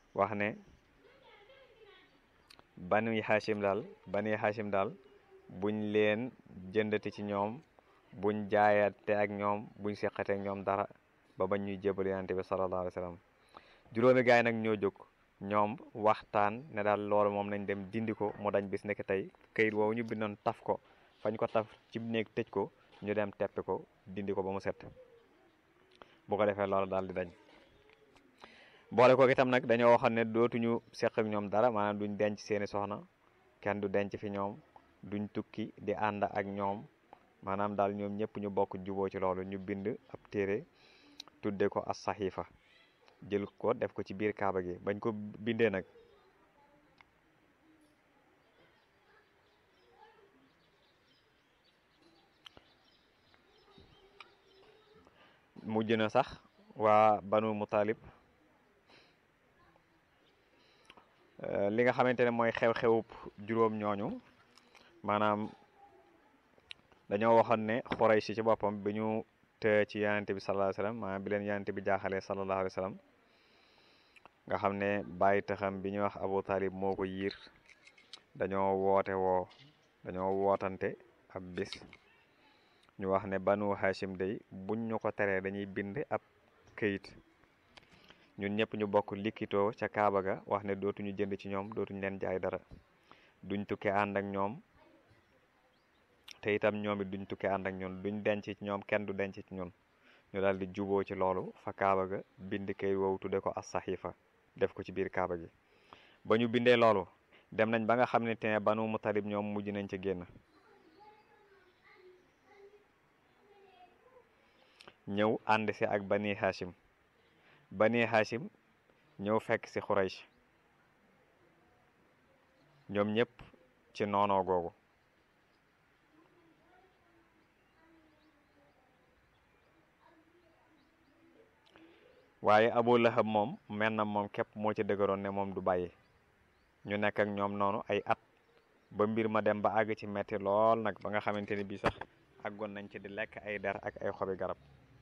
wax ne bani Hashim daal bani Hashim daal buñ leen jëndati ci ñoom buñ jaayate ak ñoom buñ seqate ak ñoom dara ba bañ ñuy jébal yonente bi sallallahu alayhi wa sallam juróomi gaay nag ñoo jóg ñoom waxtaan ne daal loolu moom nañ dem dindi ko mu dañ bis nekk tey kayit woowu ñu bindoon taf ko fañ ko taf ci néeg tëj ko ñu dem teppi ko dindi ko ba mu set bu ko defee loolu daal di dañ boole ko itam nag dañoo waxoon ne dootuñu seq ak ñoom dara maanaam duñ denc seeni soxna kenn du denc fi ñoom duñ tukki di ànd ak ñoom maanaam daal ñoom ñëpp ñu bokk juboo ci loolu ñu bind ab téere tudde ko as saxiifa jël ko def ko ci biir kaaba gi bañ ko bindee nag mujj na sax waa banu mutalib li nga xamante ne mooy xew-xewub juróom ñooñu maanaam dañoo waxoon ne Quraysh ci boppam bi ñu te ci yonente bi sallallahu alayhi wasallam maanaam bi leen yonente bi jaaxalee sallallahu alayhi wasallam nga xam ne bàyyi taxam bi ñuy wax Abu Talib moo ko yiir dañoo woote woo dañoo wootante ab bis ñu wax ne banu Hashim day buñ ñu ko teree dañuy bind ab këyit ñun ñëpp ñu bokk likkitoo ca Kaaba ga wax ne dootuñu jënd ci ñoom dootuñu leen jaay dara duñ tukki ànd ak ñoom te itam ñoom it duñ tukki ànd ak ñun duñ denc ci ñoom kenn du denc ci ñun ñu daal di juboo ci loolu fa Kaaba ga bind këyit woowu tudde ko as saxiifa def ko ci biir Kaaba gi ba ñu bindee loolu dem nañ ba nga xam ne te banu Mutalib ñoom mujj nañ ca génn ñëw ànd si ak bani Hashim bani Hashim ñëw fekk si Quraysh ñoom ñëpp ci noonoo googu waaye Abu Lahab moom mel na moom képp moo ci dëgëroon ne moom du bàyyi ñu nekk ak ñoom noonu ay at ba mbir ma dem ba àgg ci metti lool nag ba nga xamante ni bii sax àggoon nañ ci di lekk ay der ak ay xobi garab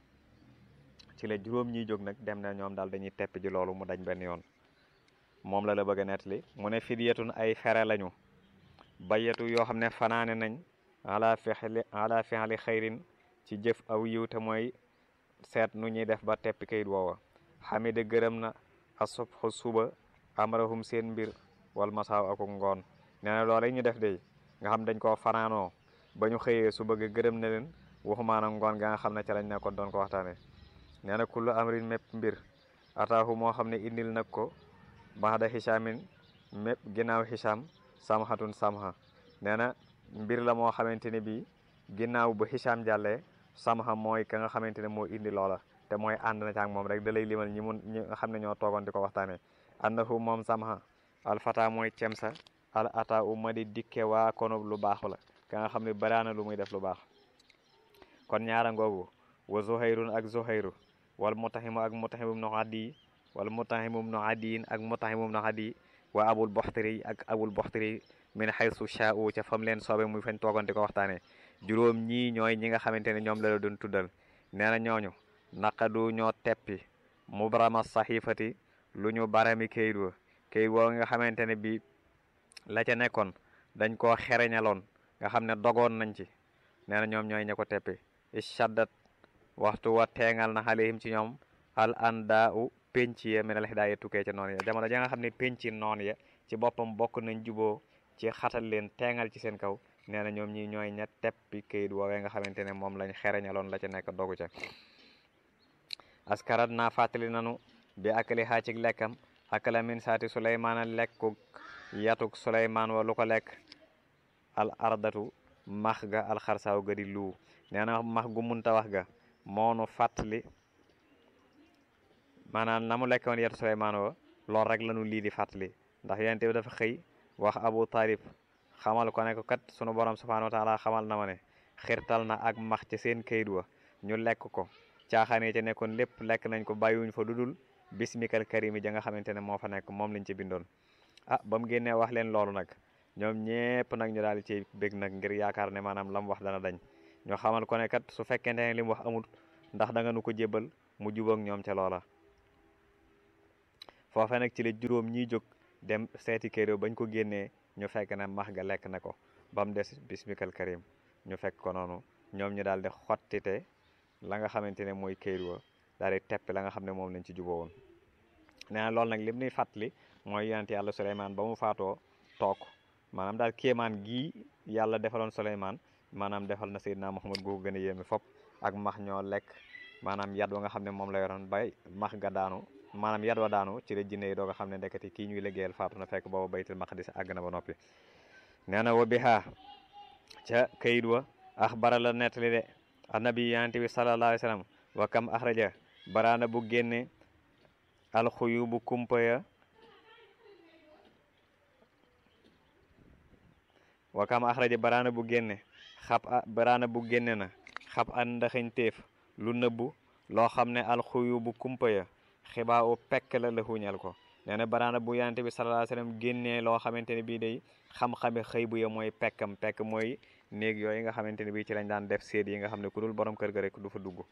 ci la juróom ñiy jóg nag dem na ñoom daal dañuy tepp ji loolu mu dañ benn yoon moom la la bëgg a nettali mu ne fidyatun ay fere lañu bayatu yoo xam ne fanaane nañ ala fexli ala fexli xayrin ci jëf aw yiw te mooy seet nu ñuy def ba teppi kayit woowa xamida gërëm na asubhu suba amrahum seen mbir wal masaaw ak ngoon nee na loolu ñu def de nga xam dañ koo fanaanoo ba ñu xëyee su bëgg gërëm na leen waxumaana ngoon ga nga xam ne ca lañ nekkoon doon ko waxtaane nee na kullu amrin mépp mbir ataahu moo xam ne indil nag ko baxda xisaamin mépp ginnaaw xisaam samhatun samha nee na mbir la moo xamante ne bii ginnaaw bu xisaam jàllee samha mooy ka nga xamante ne moo indi loola te mooy ànd na ci ak moom rek da lay limal ñi mun ñi nga xam ne ñoo toogoon di ko waxtaanee annahu moom samha alfata mooy cemsa al ata u ma di dikke waa konub lu baaxu la ka nga xam ne baraana lu muy def lu baax kon ñaara ngoogu wa zuhayrun ak zuhayru wal mutahimu ak mutahimum no addi wal mutahimum no addiin ak mutahimum no addi wa abul boxtari ak abul boxtari min xaysu shaa'u ca fam leen soobe muy fañ toogoon di ko waxtaanee juróom ñii ñooy ñi nga xamante ne ñoom la la doon tuddal nee na ñooñu naqadu ñoo teppi mubrama saxifati lu ñu barami kayit wa kayit woo nga xamante ne bi la ca nekkoon dañ koo xereñaloon nga xam ne dogoon nañ ci nee na ñoom ñooy ña ko teppi ishaddat waxtu wa teengal na xalihim ci ñoom al anda u penc ya minal hidaaya tukkee ca noon ya jamono ja nga xam ne penc noon ya ci boppam bokk nañ juboo ci xatal leen teengal ci seen kaw nee na ñoom ñi ñooy ña teppi kayit woowee nga xamante ne moom lañ xereñaloon la ca nekk dogu ca askarat naa fàttali nanu bi akali xaa ci lekkam akala min saati suleymaana lekkuk yatuk suleymaan wa lu ko lekk al ardatu max ga alxarsaaw ga di luu nee na max gu munta wax ga moonu fàttali maanaam na mu lekk woon yatu suleymaan wa loolu rek lanu lii di fàttali ndax yonent bi dafa xëy wax abu talib xamal ko ne ko kat sunu borom subhanahu wa taala xamal na ma ne xirtal na ak max ci seen kayit wa ñu lekk ko caaxaane ca nekkoon lépp lekk nañ ko bàyyiwuñ fa dudul bismikal karimi ja nga xamante ne moo fa nekk moom lañ ci bindoon ah ba mu génnee wax leen loolu nag ñoom ñépp nag ñu daal di ci bég nag ngir yaakaar ne maanaam la mu wax dana dañ ñoo xamal ko ne kat su fekkente ne li mu wax amul ndax da nga nu ko jébbal mu jubóog ñoom ca loola foofe nag ci la juróom ñiy jóg dem seeti kayit bañ ko génnee ñu fekk ne max ga lekk na ko ba mu des bismikal karim ñu fekk ko noonu ñoom ñu daal di xottite la nga xamante ne mooy kayit wa daal di teppi la nga xam ne moom lañ ci juboo woon nee na loolu nag lim nuy fàttali mooy yonent yàlla Suleymaan ba mu faatoo toog maanaam daal kéemaan gii yàlla defaloon Suleymaan maanaam defal na Seydina Muhammad googu gën a yéeme fop ak max ñoo lekk maanaam yat wa nga xam ne moom la yoroon bay max ga daanu maanaam yat wa daanu ci la jinne yi doo nga xam ne ndeketi kii ñuy liggéeyal faatu na fekk booba baytul maqdis àgg na ba noppi nee na wa bihaa ca kayit wa axbara la nettali de annabi yonent bi sallallahu alayhi wa sallam wa kam axraja baraana bu génne alxuyu bu kumpa ya wa kam axraja baraana bu génne xab a baraana bu génne na xab an ndaxañteef lu nëbbu loo xam ne alxuyu bu kumpa ya xibaa u pekk la la xuuñal ko nee na baraana bu yonent bi sallallahu alayhi wasallam génnee loo xamante ne bii day xam-xami xëy bu ya mooy pekkam pekk mooy néeg yooyu nga xamante ne bii ci lañ daan def séet yi nga xam ne ku dul borom kër ga rek du fa dugg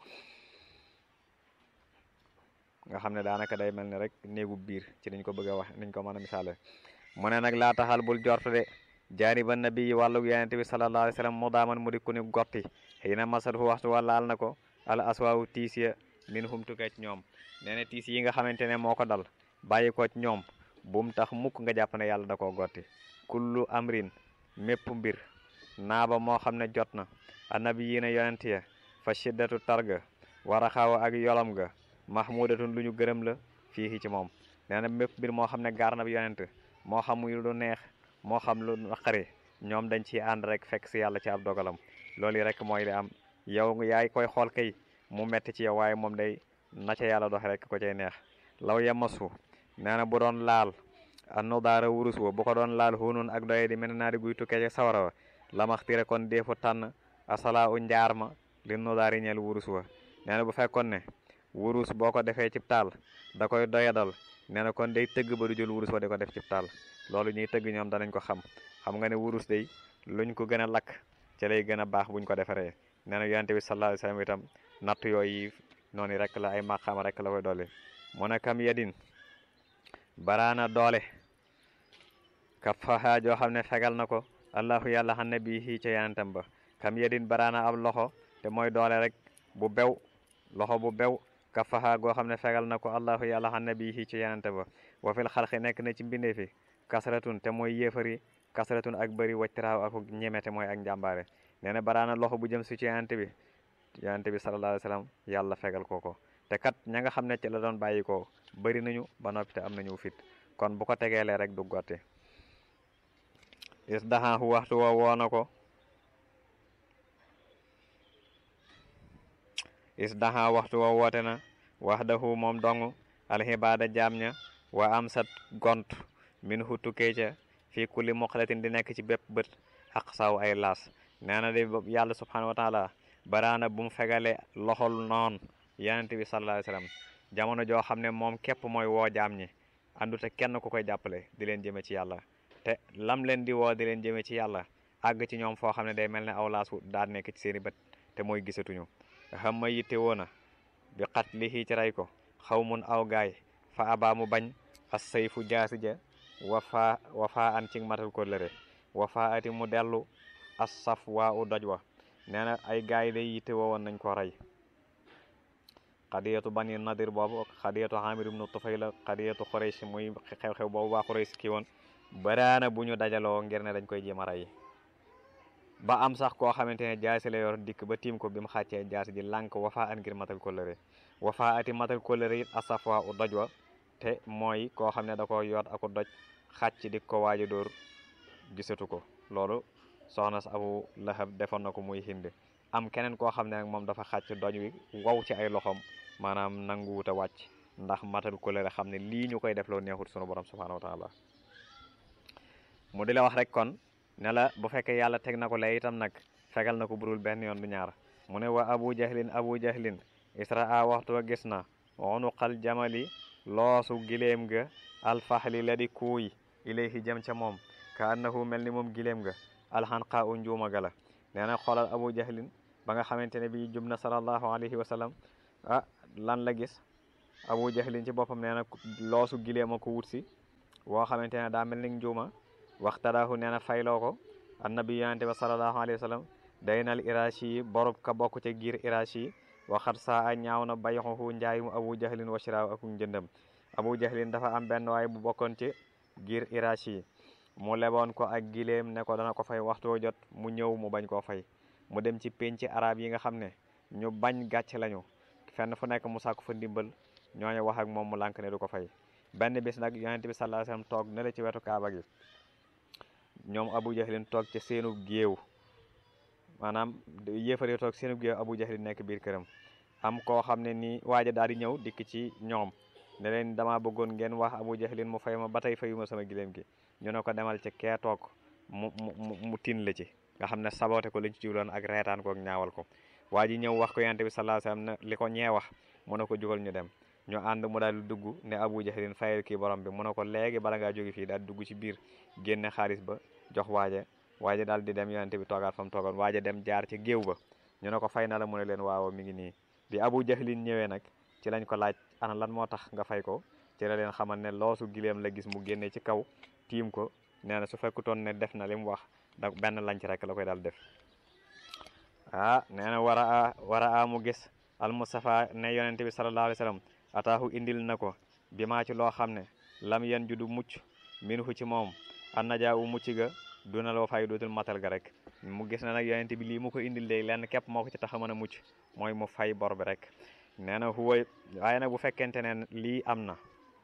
nga xam ne daanaka day mel ni rek néegu biir ci niñ ko bëgg a wax niñ ko mën a misaale mu ne nag laa taxal bul jortu de jaani ba nabi wàllug yonent bi sallallahu alayhi wasallam mu daaman mu di ku ni gotti xëy na masat fu waxtu wa laal na ko al aswaawu tiis ya min hum tukkee ci ñoom nee na tiis yi nga xamante ne moo ko dal bàyyi ko ci ñoom bum tax mukk nga jàpp ne yàlla da koo gotti kullu amrin mépp mbir naaba moo xam ne jot na annabi yi na yonent ya fa shiddatu targa war a xaaw ak yolam ga mahmudatun lu ñu gërëm la fii ci moom nee na mépp mbir moo xam ne gaar na bi yonent moo xam muy lu neex moo xam lu naqari ñoom dañ ciy ànd rek fekk si yàlla ci ab dogalam loolu yi rek mooy li am yow yaay koy xool kay mu metti ci yow waaye moom day na ca yàlla doxe rek ko cay neex law yemasu nee na bu doon laal annu daara wurus wa bu ko doon laal hunun ak doye di mel naa di guy tukkee ci sawara wa lamaxtire kon deefu tànn asala u njaar ma li nu daari ñeel wurus wa nee na bu fekkoon ne wurus boo ko defee cib taal da koy doyadal nee na kon day tëgg ba du jël wurus wa di ko def cib taal loolu ñuy tëgg ñoom danañ ko xam xam nga ne wurus day luñ ko gën a lakk ci lay gën a baax buñ ko defaree nee na yonente bi sallallahu alayhi wasallam itam natt yooyu noonu rek la ay maqaama rek la koy dolli mu ne kam yedin baraana doole kafaha joo xam ne fegal na ko allahu yàlla xam ne bii xii ca yanantam ba kam yedin baraana ab loxo te mooy doole rek bu bew loxo bu bew kafaha goo xam ne fegal na ko allahu yàlla xam ne bii xii ca yanante ba wa fil xalqi nekk na ci mbindee fi kasratun te mooy yéefari kasratun ak bëri wactiraaw ak ñeme te mooy ak njàmbaare nee na baraana loxo bu jëm si ci yanante bi yanante bi sallallahu alayhi wasallam yàlla fegal ko ko te kat ña nga xam ne ci la doon bàyyi ko bëri nañu ba noppi te am nañu fit kon bu ko tegeelee rek du gotti is daxaaxu waxtu wa woona ko is daxa waxtu wa woote na wax daxu moom dong alxibaada jaam ña wa am sat gont min hu tukkee ca fii kulli muqalatin di nekk ci bépp bët xaq saw ay laas nee na de yàlla subhanahu wa taala baraana bu mu fegale loxol noon yonent bi sallallahu alayhi wasallam jamono joo xam ne moom képp mooy woo jaam ñi àndute kenn ku koy jàppale di leen jëme ci yàlla te lam leen di woo di leen jëme ci yàlla àgg ci ñoom foo xam ne day mel ne aw laas daan nekk ci seeni bët te mooy gisatuñu xam ma yitte woona bi xat li ci rey ko xaw mun aw gaay fa abaa mu bañ as sayfu jaasi ja wafa wafa an ci matal ko lëre wafa ati mu dellu as saf waa u doj wa nee na ay gaay day yitte woowoon nañ ko rey xadiyatu bani nadir boobu xadiyatu xamir ibnu tufayla xadiyatu xuraysh muy xew-xew boobu waa xuraysh kii woon baraana bu ñu dajaloo ngir ne dañ koy jéem a rey ba am sax koo xamante ne jaasi la yor dikk ba tiim ko bi mu xàccee jaasi ji lànk wafa an ngir matal kóllëre wafa ati matal kóllëre it asafwa u doj wa te mooy koo xam ne da ko yoot aku doj xàcc di ko waaji dóor gisatu ko loolu soxna si abu lahab defoon na ko muy hind am keneen koo xam ne nag moom dafa xàcc doj wi wow ci ay loxoom maanaam nanguwut a wàcc ndax matal kóllëre xam ne lii ñu koy def loo neexut sunu borom subhanahu wa taala mu di la wax rek kon ne la bu fekkee yàlla teg na ko lay itam nag fegal na ko burul benn yoon du ñaar mu ne wa abu jahlin abu jahlin israa waxtu wa gis na unuqal jamali loosu giléem ga alfaxli la di kuuy ilayhi jëm ca moom ka annahu mel ni moom giléem ga alxanqa u njuuma ga la nee na xoolal abu jahlin ba nga xamante ne bii jub na sallallahu alayhi wa sallam ah lan la gis abu jahlin ci boppam nee na loosu gileem a ko wut si woo xamante ne daa mel ni njuuma waxtadaahu nee na fayloo ko annabi yonente ba salallahu alayhi wa sallam daynal irashi yi borob ka bokk ca giir irashi yi waxat saa a ñaaw na bayxuhu njaay mu abu jahlin wa shiraaw ak njëndam abu jahlin dafa am benn waay bu bokkoon ci giir irashi yi mu leboon ko ak gileem ne ko dana ko fay waxtoo jot mu ñëw mu bañ koo fay mu dem ci penc arab yi nga xam ne ñu bañ gàcc lañu fenn fu nekk mu sàkku fa ndimbal ñooñu wax ak moom mu lànk ne du ko fay benn bis nag yonent bi sallallahu alayhi wasallam toog ne la ci wetu kaaba gi ñoom abu jahlin toog ca seenu géew maanaam yéefare toog seenu géew abu jahlin nekk biir këram am koo xam ne nii waaja daal di ñëw dikk ci ñoom ne leen dama bëggoon ngeen wax abu jahlin mu fay ma ba tey fayuma sama gileem gi ñu ne ko demal ci kee toog mu mu mu tin la ci nga xam ne saboté ko lañ ci jubloon ak reetaan ko ak ñaawal ko waa ji ñëw wax ko yonent bi sallallahu alayhi wasallam ne li ko ñee wax mu ne ko jugal ñu dem ñu ànd mu daal di dugg ne abu jahlin fayal kii borom bi mu ne ko léegi bala ngaa jóge fii daal di dugg ci biir génne xaalis ba jox waaje waaje daal di dem yonent bi toogaat fa mu toogoon waaje dem jaar ci géew ba ñu ne ko fay na la mu ne leen waaw mi ngi nii bi abu jahlin ñëwee nag ci lañ ko laaj ana lan moo tax nga fay ko ci la leen xamal ne loosu gileem la gis mu génne ci kaw tiim ko nee na su fekkutoon ne def na li mu wax da benn lanc rek la koy daal def ah nee na war a war a mu gis al mustafa ne yonente bi sallallahu alayhi wa sallam ataahu indil na ko bi maa ci loo xam ne lam yen ju du mucc minhu ci moom an najaa u mucc ga duna loo fay dootul matal ga rek mu gis na nag yonente bi lii mu ko indil léegi lenn képp moo ko ci tax a mën a mucc mooy mu fay bor bi rek nee na huwa waaye nag bu fekkente ne lii am na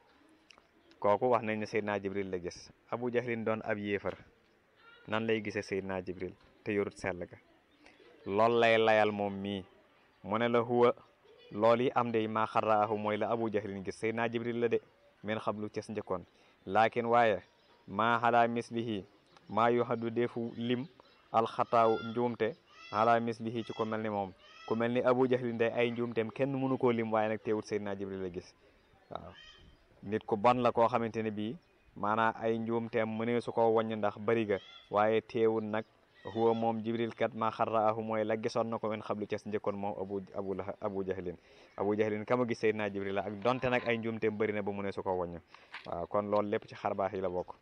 kooku wax nañ ne Seydina Jibril la gis Abu Jahlin doon ab yéefar nan lay gisee Seydina Jibril te yorut sell ga loolu lay layal moom mii mu ne la huwa loolu yi am de maa xarraahu mooy la Abu Jahlin gis Seydina Jibril la de men xam lu ces njëkkoon laakin waaye maa xalaa mislihi maa yu xaddu defu lim alxataaw njuumte xalaa mislihi ci ko mel ni moom ku mel ni Abu Jahlin day ay njuumteem kenn mënu koo lim waaye nag teewut Seydina Jibril la gis waaw nit ku bon la koo xamante ne bii maanaam ay njuumteem mënee su ko wàññi ndax bari ga waaye teewul nag huwa moom jibril kat ma xarraahu mooy la gisoon na ko men xablu ces njëkkoon moom abu abu la abu jahlin abu jahlin kama gis seydina jibril la ak donte nag ay njuumteem bëri na ba mënee su ko wàññi waaw kon loolu lépp ci xarbaax yi la bokk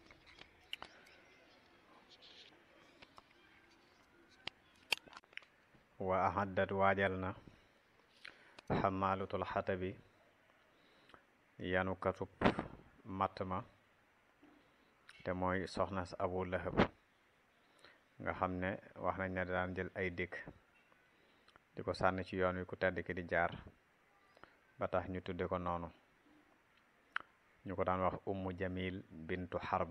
wa ahaddat waajal na xamaalutul xatabi yanu katub matt ma te mooy soxna si abu lahab nga xam ne wax nañ ne daan jël ay dëkk di ko sànni ci yoon wi ku tedd ki di jaar ba tax ñu tudde ko noonu ñu ko daan wax ummu jamil bintu xarb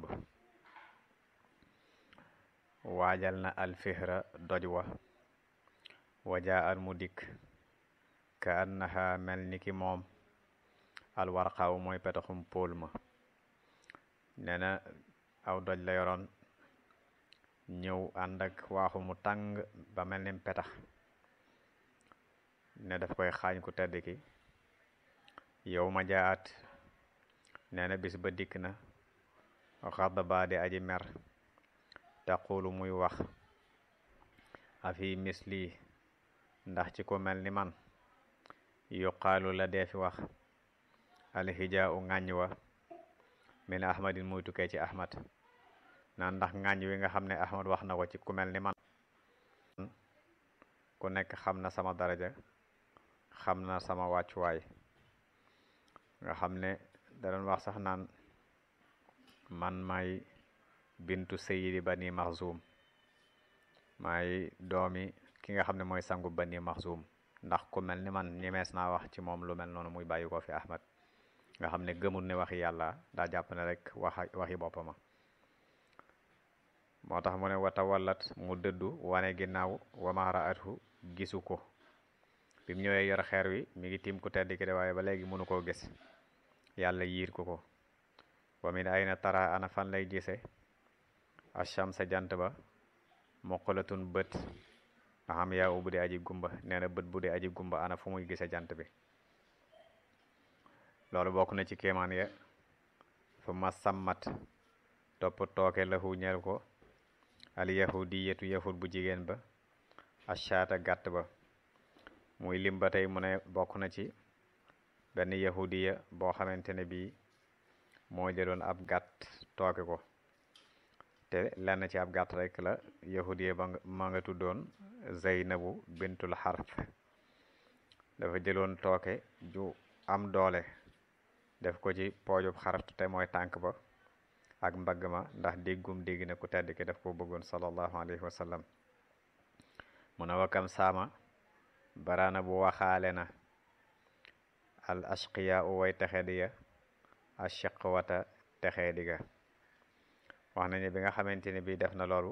waajal na alfihra doj wa wajaa al mu dikk ka annaha mel ni ki moom alwarqaaw mooy petaxum póol ma nee na aw doj la yoroon ñëw ànd ak waaxu mu tàng ba mel ni petax ne daf koy xaañ ku tedd ki yow ma jaat nee na bis ba dikk na xadd baa di aji mer taqulu muy wax afi misli ndax ci ko mel ni man yuqaalu la dee fi wax alhijaa u ŋàññ wa min ahmadin muy tukkee ci ahmad naan ndax ŋàññ wi nga xam ne ahmad wax na ko ci ku mel ni man ku nekk xam na sama daraja xam na sama wàccuwaay nga xam ne da doon wax sax naan man may bintu sayidi bani maxzum may doomi ki nga xam ne mooy sangu bani maxzum ndax ku mel ni man ñemees naa wax ci moom lu mel noonu muy bàyyi ko fi ahmad nga xam ne gëmul ne waxi yàlla daa jàpp ne rek wax waxi boppama moo tax mu ne wata wallat mu dëddu wane ginnaaw wamaara atu gisu ko bi mu ñëwee yor xeer wi mi ngi tiim ku tedd ki de waaye ba léegi mënu koo gis yàlla yiir ko ko wa min ayna tara ana fan lay gise acham sa jant ba moqalatun bët nga xam yaa u bu dee aji gumba nee na bët bu dee aji gumba ana fu muy gise jant bi loolu bokk na ci kéemaan ya fu ma sàmmat topp tooke lahu ñeel ko al yahudiyatu yahud bu jigéen ba ashaata gàtt ba muy lim ba tey mu ne bokk na ci benn yahudiya boo xamante ne bii moo jëloon ab gàtt tooke ko te lenn ci ab gàtt rek la yahudiya ba ma nga tuddoon Zeynabu bintul Harth dafa jëloon tooke ju am doole def ko ci poojub xartu te mooy tànk ba ak mbagg ma ndax déggum dégg na ku tedd ki daf ko bëggoon sallallahu alayhi wa sallam mu ne wakam saama baraana bu waxaale na al ashqiya u way texe diga ashiqwata texe diga wax nañu bi nga xamante ne bii def na loolu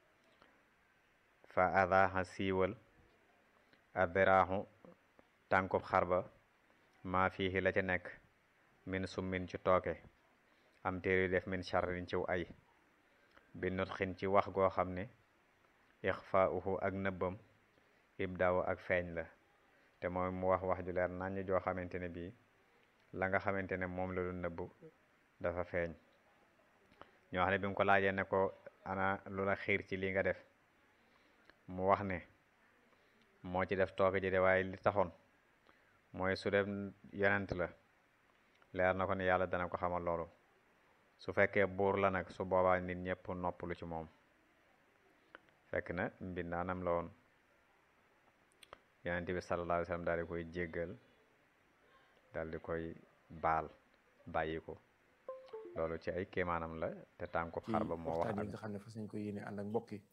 fa adaha siiwal adiraahu tànkub xar ba maa fiihi la ca nekk min summin ci tooke am téere def min charrin ciw ay bi nutxin ci wax goo xam ne ixfaauhu ak nëbbam ibdaaw ak feeñ la te mooy mu wax wax ju leer naññ joo xamante ne bii la nga xamante ne moom la doon nëbb dafa feeñ ñoo xam ne bi mu ko laajee ne ko ana lu la xiir ci li nga def mu wax ne moo ci def tooke ji de waaye li taxoon mooy su dem yonent la leer na ko ne yàlla dana ko xamal loolu su fekkee buur la nag su boobaa nit ñëpp noppalu ci moom fekk na mbindaanam la woon yonent bi sallallahu alayhi wa sallam daal di koy jéggal daal di koy baal bàyyi ko loolu ci ay kéemaanam la te tànku xar ba moo wax waxtaan yi nga xam ne fas nañ ko yéene ànd ak mbokk yi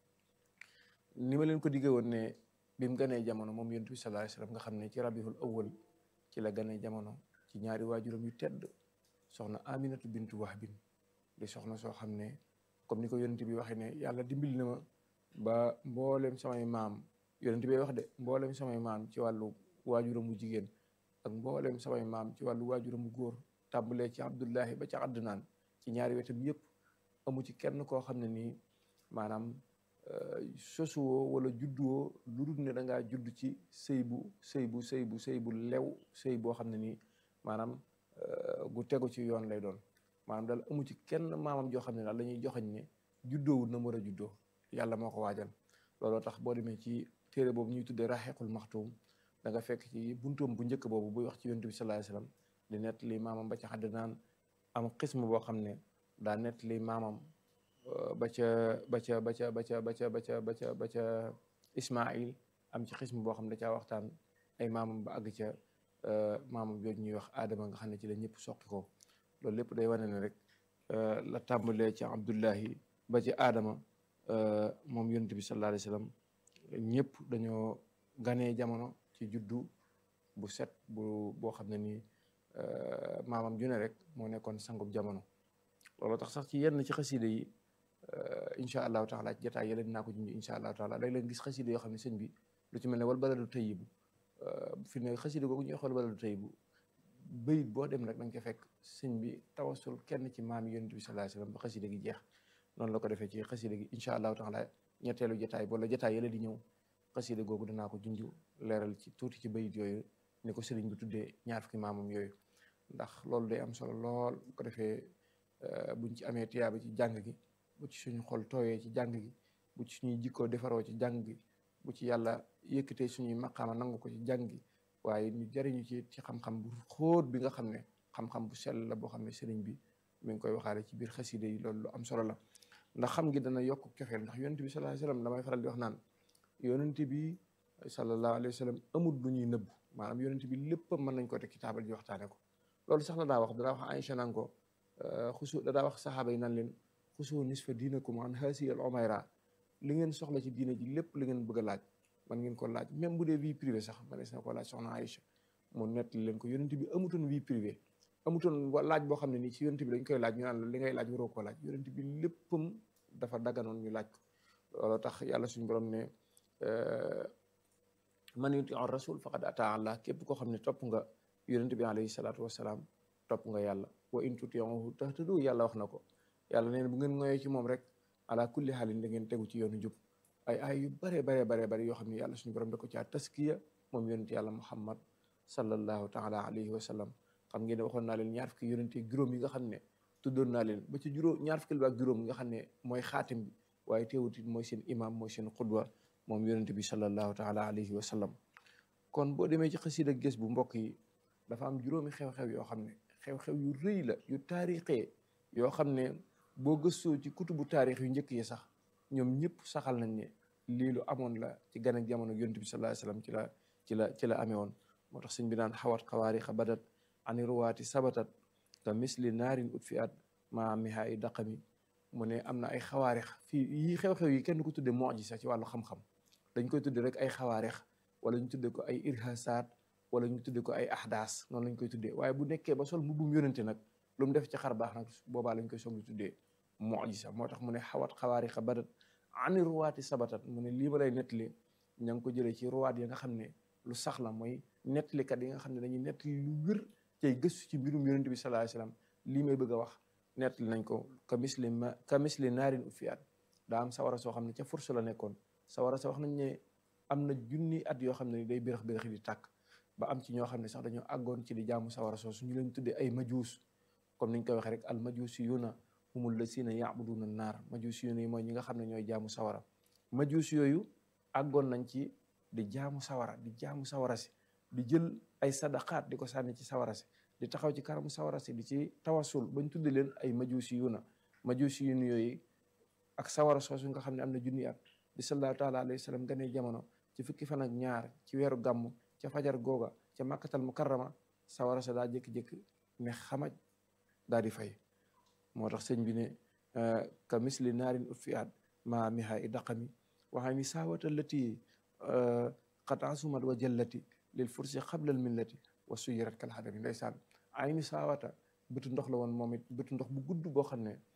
ni ma leen ko diggee woon ne bi mu ganee jamono moom yonent bi sallallahu alayhi wa sallam nga xam ne ci rabiul awwal ci la ganee jamono ci ñaari waajuram yu tedd soxna aminatu bintu wahbin di soxna soo xam ne comme ni ko yonent bi waxee ne yàlla dimbali na ma ba mboolem samay maam yonent bi wax de mboolem samay maam ci wàllu waajuramu jigéen ak mboolem samay maam ci wàllu waajuramu góor tàmbalee ci abdullahi ba ci àddunaan ci ñaari wetam yépp amu ci kenn koo xam ne nii maanaam sosuwoo wala judduwoo lu dul ne da ngaa judd ci sëy bu sëy bu sëy bu sëy bu lew sëy boo xam ne nii maanaam gu tegu ci yoon lay doon maanaam daal amu ci kenn maamam joo xam ne daal la ñuy joxañ ne juddoowul na mu war a juddoo yàlla moo ko waajal looloo tax boo demee ci téere boobu ñuy tuddee raxequl maxtuum da nga fekk ci buntoom bu njëkk boobu buy wax ci yonent bi sallallahu alayhi wasallam di nett li maamam ba ca xadd naan am xism boo xam ne daa nett li maamam ba ca ba ca ba ca ba ca ba ca ba ca ba ca ba ca Ismail am ci xism boo xam ne da caa waxtaan ay maamam ba àgg ca maamam jooju ñuy wax Adama nga xam ne ci la ñëpp soqi ko loolu lépp day wane ne rek la tàmbalee ci Abdullahi ba ci Adama moom yonent bi sallallahu alayhi wasallam ñëpp dañoo ganee jamono ci juddu bu set bu boo xam ne nii maamam ju ne rek moo nekkoon sangub jamono loolu tax sax ci yenn ci xaside yi incha allahu taala ci jotaay yële dinaa ko junj incha allahu taala day leen gis xaside yoo xam ne sëñ bi lu ci mel ne wal baladu tayyibu fi ne xaside googu ñuy wax wal baladu tayyibu bayit boo dem rek da nga ca fekk sëñ bi tawasul kenn ci maam yonent bi sallallahu alayhi wasallam ba xaside gi jeex noonu la ko defee ci xaside gi incha allahu taala ñetteelu jotaay wala jotaay yële di ñëw xaside googu dinaa ko junj leeral ci tuuti ci bayit yooyu ni ko sëriñ bi tuddee ñaar fukki maamam yooyu ndax loolu day am solo lool bu ko defee buñ ci amee tiyaaba ci jàng gi bu ci suñu xol tooyee ci jàng gi bu ci suñuy jikkoo defaroo ci jàng gi bu ci yàlla yëkkatee suñuy maqaama nangu ko ci jàng gi waaye ñu jariñu ci ci xam-xam bu xóot bi nga xam ne xam-xam bu sell la boo xam ne sëriñ bi mi ngi koy waxaale ci biir xaside yi loolu lu am solo la ndax xam gi dana yokk cofeel ndax yonent bi sallallahu alayhi wasallam damay faral di wax naan yonent bi sallallahu alayhi wasallam amul lu ñuy nëbb maanaam yonent bi lépp mën nañ ko teg ci taabal ji waxtaane ko loolu sax la daa wax danaa wax Aïcha naan ko xusu da daa wax saxaaba yi naan leen xusu nisfa diinakum an haasi al umayra li ngeen soxla ci diina ji lépp li ngeen bëgg a laaj man ngeen ko laaj même bu dee vie privée sax manees na ko laaj soxna Aïcha mu nettali leen ko yonent bi amutoon vie privée amutoon laaj boo xam ne nii ci yonent bi dañ koy laaj ñu naan la li ngay laaj waroo koo laaj yonent bi léppam dafa dagganoon ñu laaj ko looloo tax yàlla suñu borom ne man yuti ar rasul faqad ata Allah képp koo xam ne topp nga yonent bi alayhi salaatu wasalaam topp nga yàlla wa in tutiuhu tahtadu yàlla wax na ko yàlla neen bu ngeen ngoyee ci moom rek ala kulli xaalin da ngeen tegu ci yoonu jub ay ay yu bare bare bare bare yoo xam ne yàlla suñu borom da ko caa taskiya moom yonent yàlla muhammad sallallahu taala alayhi wa sallam xam ngeen ne waxoon naa leen ñaar fukki yonent juróom yi nga xam ne tuddoon naa leen ba ci juróom ñaar fukki ak juróom yi nga xam ne mooy xaatim bi waaye teewut it mooy seen imam mooy seen xudwa moom yonent bi sallallahu taala alayhi wa sallam kon boo demee ci xasida gés bu mbokk yi dafa am juróomi xew-xew yoo xam ne xew-xew yu rëy la yu taarixee yoo xam ne boo gëstoo ci kutubu taarix yu njëkk yi sax ñoom ñëpp saxal nañ ne lii lu amoon la ci gan ak jamono yonent bi sallallahu alayhi wasallam ci la ci la ci la amee woon moo tax sëñ bi naan xawat xawaarixa badat ani ruwaati sabatat ka misli naarin ut fi at maa mihaa i daqami mu ne am na ay xawaarix fii yii xew-xew yi kenn ko tudde mu'jiza ci wàllu xam-xam dañ koy tudde rek ay xawaarix wala ñu tudde ko ay irhasaat wala ñu tudde ko ay ahdaas noonu lañ koy tuddee waaye bu nekkee ba sol mbubbum yonente nag lu mu def ci xar baax nag boobaa lañ koy soog di tuddee mu'jiza moo tax mu ne xawat xawaarixa badat ani ruwaati sabatat mu ne lii ma lay nettali ña ngi ko jëlee ci ruwaat yi nga xam ne lu sax la mooy nettalikat yi nga xam ne dañuy nettali lu wér cay gëstu ci mbirum yonente bi sallallahu alayhi wasallam lii may bëgg a wax nettali nañ ko ka misli ma ka misli naarin ufiat daa am sawara soo xam ne ca fursu la nekkoon sawara sa wax nañ ne am na junni at yoo xam ne day birax biraxi di tàkk ba am ci ñoo xam ne sax dañoo àggoon ci di jaamu sawara soo su ñu leen tuddee ay majuus comme niñ koy waxee rek al majusiyuna humul lasina ya'buduna naar majusiyuna yi mooy ñi nga xam ne ñooy jaamu sawara majuus yooyu àggoon nañ ci di jaamu sawara di jaamu sawara si di jël ay sadaqaat di ko sànni ci sawara si di taxaw ci kanamu sawara si di ci tawasul bañ tuddi leen ay majuusi yu na majuusi yu yooyu ak sawara soosu nga xam ne am na junni at bi sallallahu taala alayhi wa sallam ganee jamono ci fukki fan ak ñaar ci weeru gàmm ca fajar googa ca màkkatal mukarrama sawara sa daa jékki-jékki ne xamaj daa di fay moo tax sëñ bi ne ka misli naarin utfiat ma miha i daqami waxaa ni saawata lati qad asumat wa jallati lil fursi qabla al millati wa suyirat kal xadami ndeysaan ay ni saawata bëtu ndox la woon moom it bëtu ndox bu gudd boo xam ne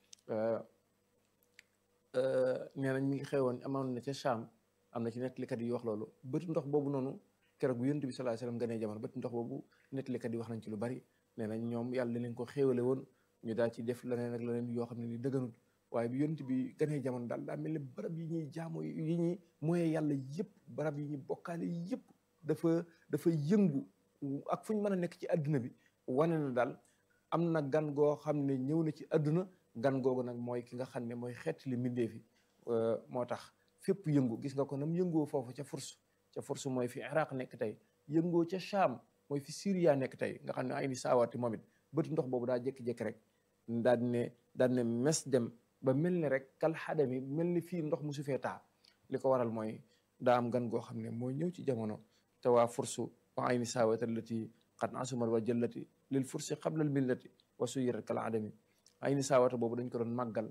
nee nañ mi ngi xewoon amoon na ca Cham am na ci nettalikat yi wax loolu bëtu ndox boobu noonu keroog bu yonent bi sallallahu alayhi wasallam ganee jamono bëtu ndox boobu nettalikat yi wax nañ ci lu bari nee nañ ñoom yàlla leen ko xéewale woon ñu daal ci def leneen ak leneen yoo xam ne ni dëgganut waaye bi yonent bi ganee jamono daal daa mel ni barab yi ñuy jaamu yi ñuy mooy yàlla yëpp barab yi ñuy bokkaale yëpp dafa dafa yëngu ak fu ñu mën a nekk ci àdduna bi wane na daal am na gan goo xam ne ñëw na ci àdduna gan googu nag mooy ki nga xam ne mooy xeet li mbindeef yi moo tax fépp yëngu gis nga ko nam yëngoo foofu ca furs ca furs mooy fi Iraq nekk tey yëngoo ca Cham mooy fi Syria nekk tey nga xam ne ay ni saawaati moom it bëtu ndox boobu daa jékki-jékki rek daal di ne daal di ne mes dem ba mel ni rek kal xadami mel ni fii ndox mu su fee taa li ko waral mooy daa am gan goo xam ne mooy ñëw ci jamono te waa fursu wa ay ni saawata allati qad asumat wa jallati lil fursi qabla al millati wa suyirat kal adami ay ni saawata boobu dañ ko doon màggal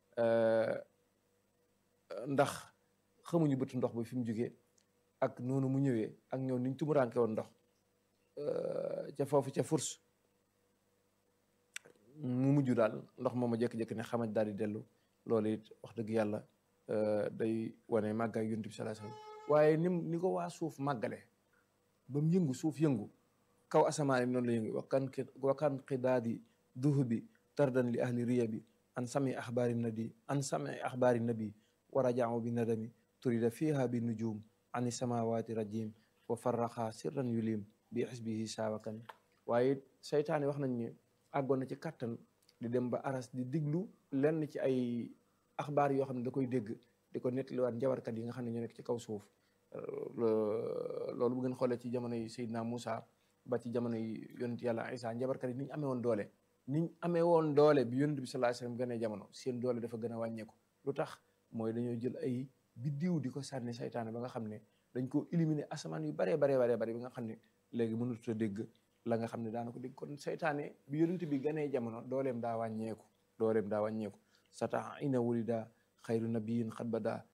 ndax xamuñu bëtu ndox ba fi mu jógee ak noonu mu ñëwee ak ñëw niñ tumuraanke woon ndox ca foofu ca furs mu mujj daal ndox mooma jékki-jékki ne xamaj daal di dellu loolu it wax dëgg yàlla day wane màggaay yonent bi sallallahu alayhi wasallam waaye ni ni ko waa suuf màggale ba mu yëngu suuf yëngu kaw asamaan noonu la yëngu wakan wakan qidaadi duhubi tardan li ahli riya bi an sami axbaari nadi an sami axbaari nabi wa rajaamu bi nadami turida fiha bi nujum ani samawati rajim wa farraxa sirran yulim bi xisbihi saawakan waaye seytaane wax nañ ne àggoon na ci kàttan di dem ba aras di diglu lenn ci ay axbaar yoo xam ne da koy dégg di ko nettaliwaat njabarkat yi nga xam ne ñoo nekk ci kaw suuf loolu bu ngeen xoolee ci jamono yi Seydina Moussa ba ci jamono yi yonent yàlla Isa njabarkat yi ni ñu amee woon doole ni ñu amee woon doole bi yonent bi sallallahu alayhi wasallam gënee jamono seen doole dafa gën a wàññeeku lu tax mooy dañoo jël ay biddiw di ko sànni saytaane ba nga xam ne dañ ko éliminer asamaan yu baree baree baree bari bi nga xam ne léegi mënut a dégg la nga xam ne daana ko dégg kon saytaane bi yonent bi ganee jamono dooleem daa wàññeeku dooleem daa wàññeeku sata ina wulida xayru nabiyin xat bada